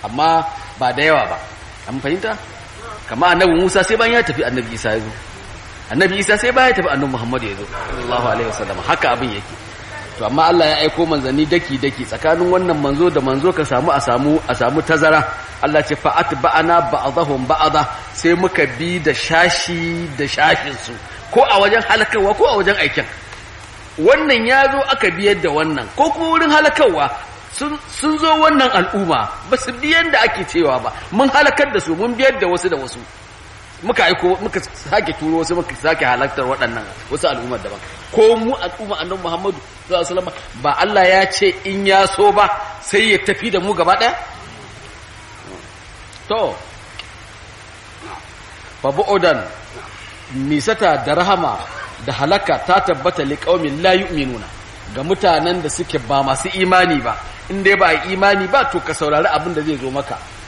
amma ba da yawa ba an fahimta kama annabi Musa sai bayan ya tafi annabi Isa ya zo annabi Isa sai bayan ya tafi annabi Muhammad ya zo sallallahu alaihi wasallam haka abin yake to amma Allah ya aiko manzanni daki daki tsakanin wannan manzo da manzo ka samu a samu a samu tazara Allah ce fa atba'ana ba'dahum ba'da sai muka bi da shashi da shashin su ko a wajen halakarwa ko a wajen aikin wannan ya zo aka biyar da wannan ko kuma wurin halakarwa sun zo wannan al'umma ba su biyan da ake cewa ba mun halakar da su mun biyar da wasu da wasu muka aiko muka sake turo wasu muka sake halartar waɗannan wasu al'ummar daban ko mu al'umma annabi Muhammadu sallallahu alaihi wasallam ba Allah ya ce in ya so ba sai ya tafi da mu gaba ɗaya to fa bu'udan nisata da rahama da halaka ta tabbata liqaumin la yu'minuna ga mutanen da suke ba masu imani ba in dai ba imani ba to ka saurari abin da zai zo maka